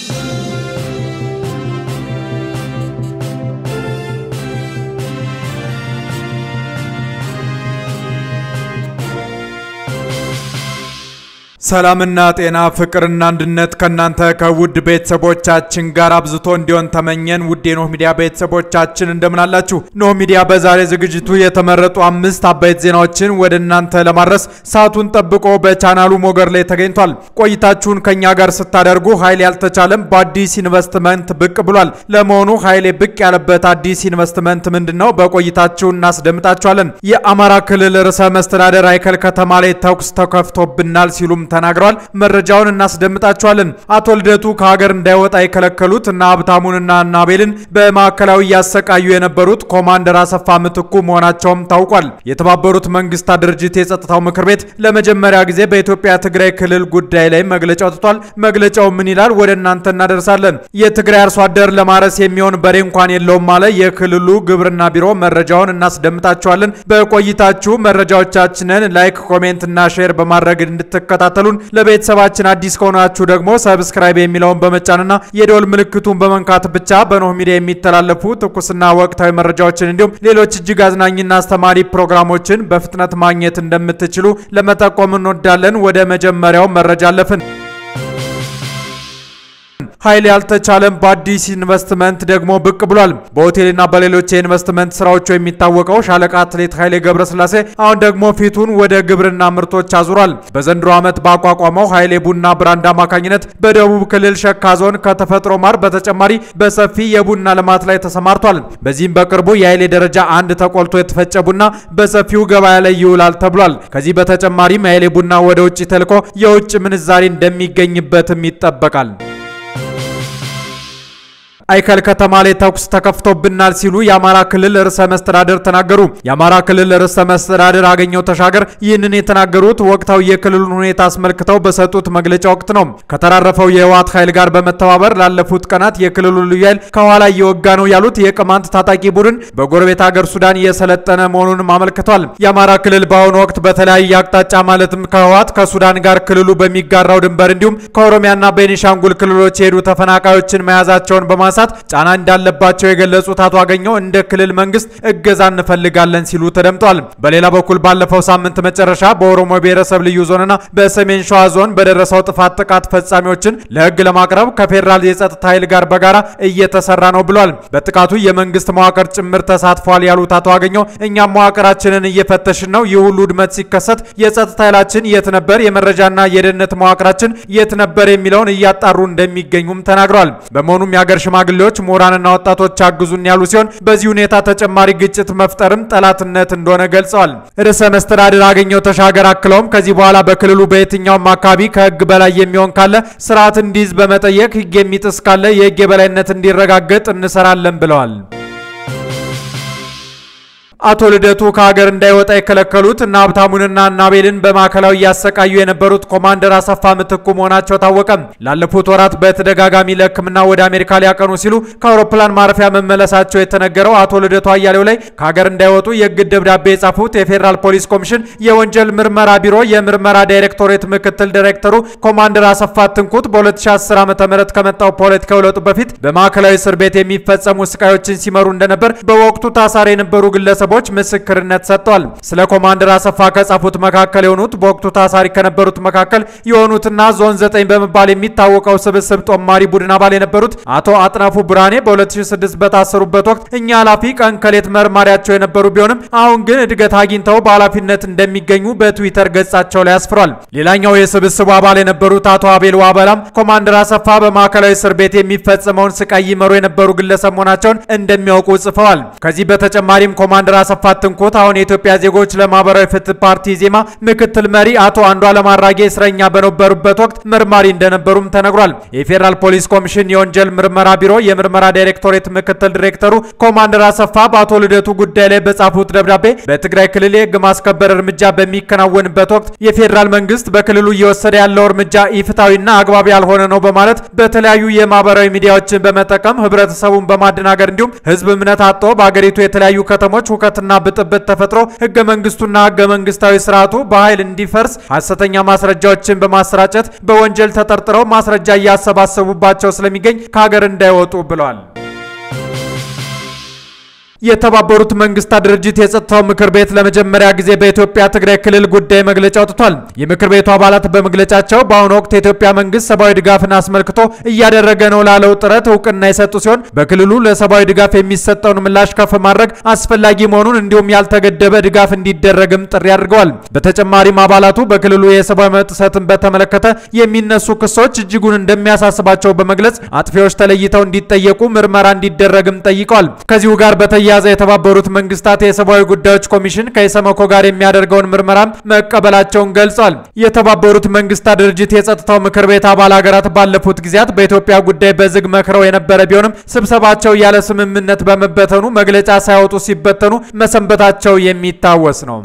ሰላምና ጤና ፍቅርና አንድነት ከእናንተ ከውድ ቤተሰቦቻችን ጋር አብዝቶ እንዲሆን ተመኘን። ውድ የኖህ ሚዲያ ቤተሰቦቻችን እንደምን አላችሁ? ኖህ ሚዲያ በዛሬ ዝግጅቱ የተመረጡ አምስት አበይት ዜናዎችን ወደ እናንተ ለማድረስ ሰዓቱን ጠብቆ በቻናሉ ሞገድ ላይ ተገኝቷል። ቆይታችሁን ከኛ ጋር ስታደርጉ ኃይል ያልተቻለም በአዲስ ኢንቨስትመንት ብቅ ብሏል። ለመሆኑ ኃይሌ ብቅ ያለበት አዲስ ኢንቨስትመንት ምንድን ነው? በቆይታችሁ እናስደምጣችኋለን። የአማራ ክልል ርዕሰ መስተዳደር አይከል ከተማ ላይ ተኩስ ተከፍቶብናል ሲሉም ተናግረዋል። መረጃውን እናስደምጣችኋለን። አቶ ልደቱ ከሀገር እንዳይወጣ የከለከሉት እና ሀብታሙንና ናቤልን በማዕከላዊ እያሰቃዩ የነበሩት ኮማንደር አሰፋ ምትኩ መሆናቸውም ታውቋል። የተባበሩት መንግስታት ድርጅት የጸጥታው ምክር ቤት ለመጀመሪያ ጊዜ በኢትዮጵያ ትግራይ ክልል ጉዳይ ላይ መግለጫ አውጥቷል። መግለጫው ምን ይላል? ወደ እናንተ እናደርሳለን። የትግራይ አርሶ አደር ለማረስ የሚሆን በሬ እንኳን የለውም አለ የክልሉ ግብርና ቢሮ። መረጃውን እናስደምጣችኋለን። በቆይታችሁ መረጃዎቻችንን ላይክ፣ ኮሜንት እና ሼር በማድረግ እንድትከታተሉ ለቤተሰባችን አዲስ ከሆናችሁ ደግሞ ሰብስክራይብ የሚለውን በመጫንና የደወል ምልክቱን በመንካት ብቻ በኖህ ሚዲያ የሚተላለፉ ትኩስና ወቅታዊ መረጃዎችን እንዲሁም ሌሎች እጅግ አዝናኝና አስተማሪ ፕሮግራሞችን በፍጥነት ማግኘት እንደምትችሉ ለመጠቆም እንወዳለን። ወደ መጀመሪያው መረጃ አለፍን። ኃይል ያልተቻለም በአዲስ ኢንቨስትመንት ደግሞ ብቅ ብሏል። በሆቴልና በሌሎች የኢንቨስትመንት ስራዎቹ የሚታወቀው ሻለቃ አትሌት ኃይሌ ገብረስላሴ አሁን ደግሞ ፊቱን ወደ ግብርና ምርቶች አዙሯል። በዘንድሮ ዓመት ባቋቋመው ኃይሌ ቡና ብራንድ አማካኝነት በደቡብ ክልል ሸካ ዞን ከተፈጥሮ ማር በተጨማሪ በሰፊ የቡና ልማት ላይ ተሰማርቷል። በዚህም በቅርቡ የኃይሌ ደረጃ አንድ ተቆልቶ የተፈጨ ቡና በሰፊው ገበያ ላይ ይውላል ተብሏል። ከዚህ በተጨማሪም የኃይሌ ቡና ወደ ውጭ ተልኮ የውጭ ምንዛሪ እንደሚገኝበትም ይጠበቃል። አይከል ከተማ ላይ ተኩስ ተከፍቶብናል ሲሉ የአማራ ክልል ርዕሰ መስተዳደር ተናገሩ። የአማራ ክልል ርዕሰ መስተዳደር አገኘው ተሻገር ይህንን የተናገሩት ወቅታዊ የክልሉን ሁኔታ አስመልክተው በሰጡት መግለጫ ወቅት ነው። ከተራረፈው የህወሓት ኃይል ጋር በመተባበር ላለፉት ቀናት የክልሉ ልዩ ኃይል ከኋላ እየወጋ ነው ያሉት የቅማንት ታጣቂ ቡድን በጎረቤት ሀገር ሱዳን እየሰለጠነ መሆኑንም አመልክቷል። የአማራ ክልል በአሁኑ ወቅት በተለያየ አቅጣጫ ማለትም ከህወሓት ከሱዳን ጋር ክልሉ በሚጋራው ድንበር እንዲሁም ከኦሮሚያና ቤኒሻንጉል ክልሎች የሄዱ ተፈናቃዮችን መያዛቸውን በማንሳት ጫና እንዳለባቸው የገለጹት አቶ አገኘው እንደ ክልል መንግስት እገዛ እንፈልጋለን ሲሉ ተደምጧል። በሌላ በኩል ባለፈው ሳምንት መጨረሻ በኦሮሞ ብሔረሰብ ልዩ ዞንና በሰሜን ሸዋ ዞን በደረሰው ጥፋት ጥቃት ፈጻሚዎችን ለህግ ለማቅረብ ከፌዴራል የጸጥታ ኃይል ጋር በጋራ እየተሰራ ነው ብሏል። በጥቃቱ የመንግስት መዋቅር ጭምር ተሳትፏል ያሉት አቶ አገኘው እኛም መዋቅራችንን እየፈተሽን ነው። ይህ ሁሉ ውድመት ሲከሰት የጸጥታ ኃይላችን የት ነበር፣ የመረጃና የደህንነት መዋቅራችን የት ነበር የሚለውን እያጣሩ እንደሚገኙም ተናግረዋል። በመሆኑም የሀገር ሽማግሌዎች ምሁራንና ወጣቶች አግዙን ያሉ ሲሆን በዚህ ሁኔታ ተጨማሪ ግጭት መፍጠርም ጠላትነት እንደሆነ ገልጸዋል። ርዕሰ መስተዳድር አገኘው ተሻገር አክለውም ከዚህ በኋላ በክልሉ በየትኛውም አካባቢ ከህግ በላይ የሚሆን ካለ ስርዓት እንዲይዝ በመጠየቅ ህግ የሚጥስ ካለ የህግ የበላይነት እንዲረጋገጥ እንሰራለን ብለዋል። አቶ ልደቱ ከሀገር እንዳይወጣ የከለከሉት እና ሀብታሙንና ናቤልን በማዕከላዊ እያሰቃዩ የነበሩት ኮማንደር አሰፋ ምትኩ መሆናቸው ታወቀ። ላለፉት ወራት በተደጋጋሚ ለሕክምና ወደ አሜሪካ ሊያቀኑ ሲሉ ከአውሮፕላን ማረፊያ መመለሳቸው የተነገረው አቶ ልደቱ አያሌው ላይ ከሀገር እንዳይወጡ የእግድ ደብዳቤ የጻፉት የፌዴራል ፖሊስ ኮሚሽን የወንጀል ምርመራ ቢሮ የምርመራ ዳይሬክቶሬት ምክትል ዳይሬክተሩ ኮማንደር አሰፋ ትንኩት በ2010 ዓ ም ከመጣው ፖለቲካዊ ለውጥ በፊት በማዕከላዊ እስር ቤት የሚፈጸሙ ስቃዮችን ሲመሩ እንደነበር በወቅቱ ታሳሪ የነበሩ ግለሰቦች ምስክርነት ሰጥተዋል። ስለ ኮማንደር አሰፋ ከጻፉት መካከል የሆኑት በወቅቱ ታሳሪ ከነበሩት መካከል የሆኑትና ዞን 9 በመባል የሚታወቀው ስብስብ ጦማሪ ቡድን አባል የነበሩት አቶ አጥናፉ ብርሃኔ በ2006 በታሰሩበት ወቅት እኛ ኃላፊ ቀን ከሌት መርማሪያቸው የነበሩ ቢሆንም አሁን ግን እድገት አግኝተው በኃላፊነት እንደሚገኙ በትዊተር ገጻቸው ላይ አስፍሯል። ሌላኛው የስብስቡ አባል የነበሩት አቶ አቤል ዋበላም ኮማንደር አሰፋ በማዕከላዊ እስር ቤት የሚፈጸመውን ስቃይ ይመሩ የነበሩ ግለሰብ መሆናቸውን እንደሚያውቁ ጽፈዋል። ከዚህ በተጨማሪም ኮማንደር አሰፋ ትንኩት አሁን የኢትዮጵያ ዜጎች ለማህበራዊ ፍትህ ፓርቲ ዜማ ምክትል መሪ አቶ አንዱዓለም አራጌ እስረኛ በነበሩበት ወቅት መርማሪ እንደነበሩም ተነግሯል። የፌዴራል ፖሊስ ኮሚሽን የወንጀል ምርመራ ቢሮ የምርመራ ዳይሬክቶሬት ምክትል ዲሬክተሩ ኮማንደር አሰፋ በአቶ ልደቱ ጉዳይ ላይ በጻፉት ደብዳቤ በትግራይ ክልል የህግ ማስከበር እርምጃ በሚከናወንበት ወቅት የፌዴራል መንግስት በክልሉ እየወሰደ ያለው እርምጃ ኢፍታዊና አግባብ ያልሆነ ነው በማለት በተለያዩ የማህበራዊ ሚዲያዎችን በመጠቀም ህብረተሰቡን በማደናገር እንዲሁም ህዝብ እምነት አጥቶ በአገሪቱ የተለያዩ ከተሞች ሁከትና ብጥብጥ ተፈጥሮ ህገ መንግስቱና ህገ መንግስታዊ ስርዓቱ በኃይል እንዲፈርስ ሐሰተኛ ማስረጃዎችን በማሰራጨት በወንጀል ተጠርጥረው ማስረጃ እያሰባሰቡባቸው ስለሚገኝ ከሀገር እንዳይወጡ ብለዋል። የተባበሩት መንግስታት ድርጅት የጸጥታው ምክር ቤት ለመጀመሪያ ጊዜ በኢትዮጵያ ትግራይ ክልል ጉዳይ መግለጫ አውጥቷል። የምክር ቤቱ አባላት በመግለጫቸው በአሁኑ ወቅት የኢትዮጵያ መንግስት ሰብአዊ ድጋፍን አስመልክቶ እያደረገ ነው ላለው ጥረት እውቅና የሰጡ ሲሆን በክልሉ ለሰብአዊ ድጋፍ የሚሰጠውን ምላሽ ከፍ ማድረግ አስፈላጊ መሆኑን እንዲሁም ያልተገደበ ድጋፍ እንዲደረግም ጥሪ አድርገዋል። በተጨማሪም አባላቱ በክልሉ የሰብአዊ መብት ጥሰትን በተመለከተ የሚነሱ ክሶች እጅጉን እንደሚያሳስባቸው በመግለጽ አጥፊዎች ተለይተው እንዲጠየቁ ምርመራ እንዲደረግም ጠይቀዋል። ከዚሁ ጋር በተያ ያዘ የተባበሩት መንግስታት የሰብአዊ ጉዳዮች ኮሚሽን ከኢሰመኮ ጋር የሚያደርገውን ምርመራም መቀበላቸውን ገልጿል። የተባበሩት መንግስታት ድርጅት የጸጥታው ምክር ቤት አባል ሀገራት ባለፉት ጊዜያት በኢትዮጵያ ጉዳይ በዝግ መክረው የነበረ ቢሆንም ስብሰባቸው ያለ ስምምነት በመበተኑ መግለጫ ሳያወጡ ሲበተኑ መሰንበታቸው የሚታወስ ነው።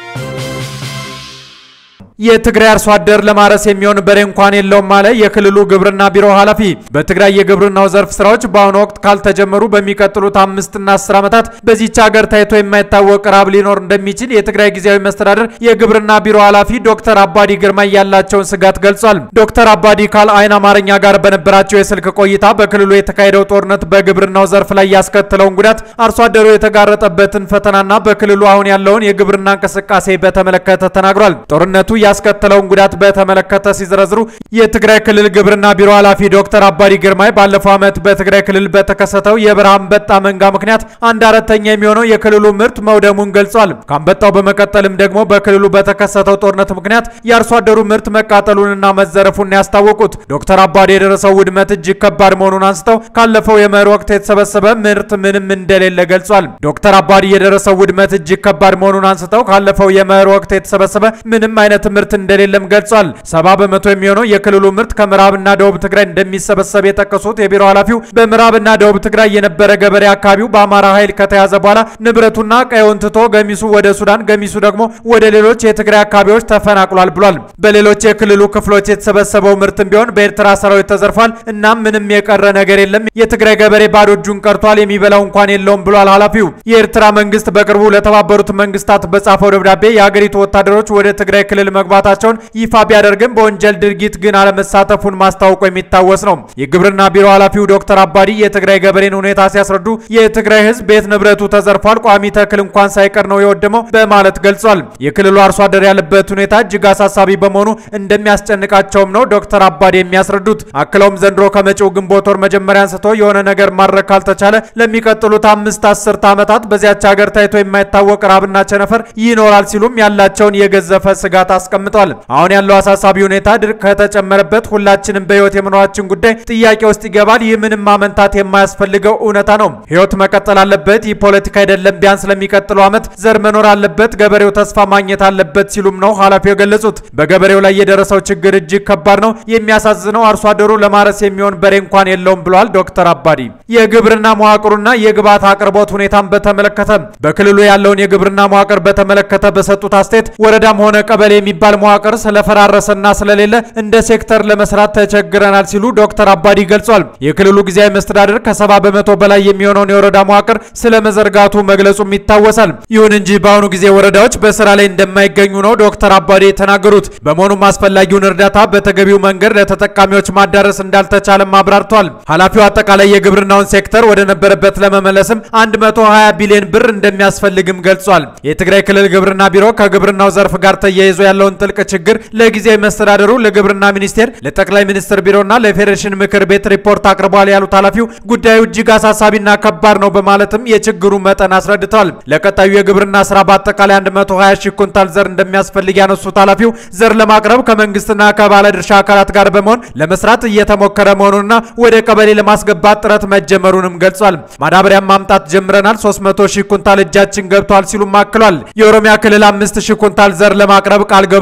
የትግራይ አርሶ አደር ለማረስ የሚሆን በሬ እንኳን የለውም አለ የክልሉ ግብርና ቢሮ ኃላፊ። በትግራይ የግብርናው ዘርፍ ስራዎች በአሁኑ ወቅት ካልተጀመሩ በሚቀጥሉት አምስትና አስር ዓመታት በዚች ሀገር ታይቶ የማይታወቅ ረሃብ ሊኖር እንደሚችል የትግራይ ጊዜያዊ መስተዳደር የግብርና ቢሮ ኃላፊ ዶክተር አባዲ ግርማ ያላቸውን ስጋት ገልጿል። ዶክተር አባዲ ካል አይን አማርኛ ጋር በነበራቸው የስልክ ቆይታ በክልሉ የተካሄደው ጦርነት በግብርናው ዘርፍ ላይ ያስከተለውን ጉዳት፣ አርሶ አደሩ የተጋረጠበትን ፈተናና በክልሉ አሁን ያለውን የግብርና እንቅስቃሴ በተመለከተ ተናግሯል። ጦርነቱ ያስከተለውን ጉዳት በተመለከተ ሲዘረዝሩ የትግራይ ክልል ግብርና ቢሮ ኃላፊ ዶክተር አባዲ ግርማይ ባለፈው ዓመት በትግራይ ክልል በተከሰተው የበረሃ አንበጣ መንጋ ምክንያት አንድ አራተኛ የሚሆነው የክልሉ ምርት መውደሙን ገልጿል። ከአንበጣው በመቀጠልም ደግሞ በክልሉ በተከሰተው ጦርነት ምክንያት የአርሶ አደሩ ምርት መቃጠሉንና መዘረፉን ያስታወቁት ዶክተር አባዲ የደረሰው ውድመት እጅግ ከባድ መሆኑን አንስተው ካለፈው የመኸር ወቅት የተሰበሰበ ምርት ምንም እንደሌለ ገልጿል። ዶክተር አባዲ የደረሰው ውድመት እጅግ ከባድ መሆኑን አንስተው ካለፈው የመኸር ወቅት የተሰበሰበ ምንም አይነት ምርት እንደሌለም ገልጿል። ሰባ በመቶ የሚሆነው የክልሉ ምርት ከምዕራብና ደቡብ ትግራይ እንደሚሰበሰብ የጠቀሱት የቢሮ ኃላፊው በምዕራብና ደቡብ ትግራይ የነበረ ገበሬ አካባቢው በአማራ ኃይል ከተያዘ በኋላ ንብረቱና ቀየውን ትቶ ገሚሱ ወደ ሱዳን፣ ገሚሱ ደግሞ ወደ ሌሎች የትግራይ አካባቢዎች ተፈናቅሏል ብሏል። በሌሎች የክልሉ ክፍሎች የተሰበሰበው ምርትም ቢሆን በኤርትራ ሰራዊት ተዘርፏል። እናም ምንም የቀረ ነገር የለም። የትግራይ ገበሬ ባዶ እጁን ቀርቷል። የሚበላው እንኳን የለውም ብሏል ኃላፊው። የኤርትራ መንግስት በቅርቡ ለተባበሩት መንግስታት በጻፈው ደብዳቤ የአገሪቱ ወታደሮች ወደ ትግራይ ክልል መግባታቸውን ይፋ ቢያደርግም በወንጀል ድርጊት ግን አለመሳተፉን ማስታወቁ የሚታወስ ነው። የግብርና ቢሮ ኃላፊው ዶክተር አባዲ የትግራይ ገበሬን ሁኔታ ሲያስረዱ የትግራይ ህዝብ ቤት ንብረቱ ተዘርፏል፣ ቋሚ ተክል እንኳን ሳይቀር ነው የወደመው በማለት ገልጿል። የክልሉ አርሶ አደር ያለበት ሁኔታ እጅግ አሳሳቢ በመሆኑ እንደሚያስጨንቃቸውም ነው ዶክተር አባዲ የሚያስረዱት። አክለውም ዘንድሮ ከመጪው ግንቦት ወር መጀመሪያ አንስቶ የሆነ ነገር ማድረግ ካልተቻለ ለሚቀጥሉት አምስት አስርት ዓመታት በዚያች ሀገር ታይቶ የማይታወቅ ራብና ቸነፈር ይኖራል ሲሉም ያላቸውን የገዘፈ ስጋት አስቀምጠዋል። አሁን ያለው አሳሳቢ ሁኔታ ድርቅ ከተጨመረበት ሁላችንም በህይወት የመኖራችን ጉዳይ ጥያቄ ውስጥ ይገባል። ይህ ምንም ማመንታት የማያስፈልገው እውነታ ነው። ህይወት መቀጠል አለበት። ይህ ፖለቲካ አይደለም። ቢያንስ ለሚቀጥለው ዓመት ዘር መኖር አለበት። ገበሬው ተስፋ ማግኘት አለበት ሲሉም ነው ኃላፊው የገለጹት። በገበሬው ላይ የደረሰው ችግር እጅግ ከባድ ነው። የሚያሳዝነው አርሶ አደሩ ለማረስ የሚሆን በሬ እንኳን የለውም ብለዋል ዶክተር አባዲ። የግብርና መዋቅሩና የግብዓት አቅርቦት ሁኔታን በተመለከተ በክልሉ ያለውን የግብርና መዋቅር በተመለከተ በሰጡት አስተያየት ወረዳም ሆነ ቀበሌ የሚባል መዋቅር ስለፈራረሰና ስለሌለ እንደ ሴክተር ለመስራት ተቸግረናል ሲሉ ዶክተር አባዲ ገልጿል። የክልሉ ጊዜያዊ መስተዳድር ከሰባ በመቶ በላይ የሚሆነውን የወረዳ መዋቅር ስለመዘርጋቱ መግለጹም ይታወሳል። ይሁን እንጂ በአሁኑ ጊዜ ወረዳዎች በስራ ላይ እንደማይገኙ ነው ዶክተር አባዲ የተናገሩት። በመሆኑም አስፈላጊውን እርዳታ በተገቢው መንገድ ለተጠቃሚዎች ማዳረስ እንዳልተቻለም አብራርቷል። ኃላፊው አጠቃላይ የግብርናውን ሴክተር ወደ ነበረበት ለመመለስም 120 ቢሊዮን ብር እንደሚያስፈልግም ገልጿል። የትግራይ ክልል ግብርና ቢሮ ከግብርናው ዘርፍ ጋር ተያይዞ ያለውን ጥልቅ ችግር ለጊዜያዊ መስተዳደሩ፣ ለግብርና ሚኒስቴር፣ ለጠቅላይ ሚኒስትር ቢሮና ለፌዴሬሽን ምክር ቤት ሪፖርት አቅርቧል ያሉት ኃላፊው ጉዳዩ እጅግ አሳሳቢና ከባድ ነው በማለትም የችግሩ መጠን አስረድተዋል። ለቀጣዩ የግብርና ስራ በአጠቃላይ 120 ሺህ ኩንታል ዘር እንደሚያስፈልግ ያነሱት ኃላፊው ዘር ለማቅረብ ከመንግስትና ከባለድርሻ አካላት ጋር በመሆን ለመስራት እየተሞከረ መሆኑንና ወደ ቀበሌ ለማስገባት ጥረት መጀመሩንም ገልጿል። ማዳበሪያም ማምጣት ጀምረናል፣ 300 ሺህ ኩንታል እጃችን ገብቷል ሲሉም አክሏል። የኦሮሚያ ክልል 5 ሺህ ኩንታል ዘር ለማቅረብ ቃል ገብቶ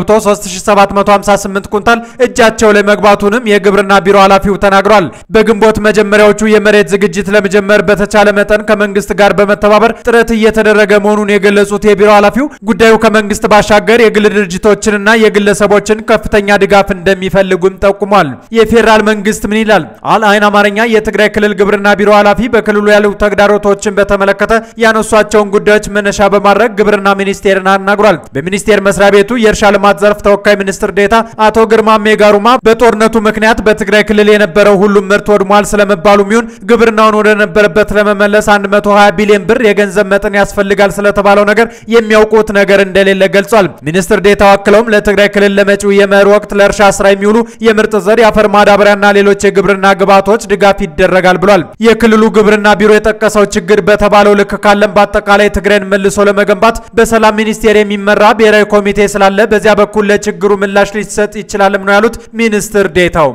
ገብቶ 3758 ኩንታል እጃቸው ላይ መግባቱንም የግብርና ቢሮ ኃላፊው ተናግሯል። በግንቦት መጀመሪያዎቹ የመሬት ዝግጅት ለመጀመር በተቻለ መጠን ከመንግስት ጋር በመተባበር ጥረት እየተደረገ መሆኑን የገለጹት የቢሮ ኃላፊው ጉዳዩ ከመንግስት ባሻገር የግል ድርጅቶችንና የግለሰቦችን ከፍተኛ ድጋፍ እንደሚፈልጉም ጠቁሟል። የፌዴራል መንግስት ምን ይላል? አል አይን አማርኛ የትግራይ ክልል ግብርና ቢሮ ኃላፊ በክልሉ ያሉ ተግዳሮቶችን በተመለከተ ያነሷቸውን ጉዳዮች መነሻ በማድረግ ግብርና ሚኒስቴርን አናግሯል። በሚኒስቴር መስሪያ ቤቱ የእርሻ ልማት ዘርፍ ተወካይ ሚኒስትር ዴታ አቶ ግርማ ሜጋሩማ በጦርነቱ ምክንያት በትግራይ ክልል የነበረው ሁሉም ምርት ወድሟል ስለመባሉ ሚሆን ግብርናውን ወደ ነበረበት ለመመለስ 120 ቢሊዮን ብር የገንዘብ መጠን ያስፈልጋል ስለተባለው ነገር የሚያውቁት ነገር እንደሌለ ገልጿል። ሚኒስትር ዴታው አክለውም ለትግራይ ክልል ለመጪው የመኸር ወቅት ለእርሻ ስራ የሚውሉ የምርጥ ዘር፣ የአፈር ማዳበሪያና ሌሎች የግብርና ግብዓቶች ድጋፍ ይደረጋል ብሏል። የክልሉ ግብርና ቢሮ የጠቀሰው ችግር በተባለው ልክ ካለም በአጠቃላይ ትግራይን መልሶ ለመገንባት በሰላም ሚኒስቴር የሚመራ ብሔራዊ ኮሚቴ ስላለ በዚያ በኩል ለችግሩ ምላሽ ሊሰጥ ይችላልም ነው ያሉት ሚኒስትር ዴታው።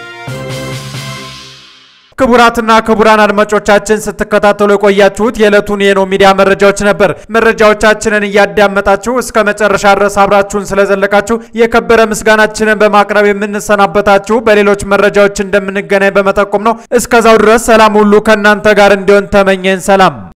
ክቡራትና ክቡራን አድማጮቻችን ስትከታተሉ የቆያችሁት የዕለቱን የኖ ሚዲያ መረጃዎች ነበር። መረጃዎቻችንን እያዳመጣችሁ እስከ መጨረሻ ድረስ አብራችሁን ስለዘለቃችሁ የከበረ ምስጋናችንን በማቅረብ የምንሰናበታችሁ በሌሎች መረጃዎች እንደምንገናኝ በመጠቆም ነው። እስከዛው ድረስ ሰላም ሁሉ ከእናንተ ጋር እንዲሆን ተመኘን። ሰላም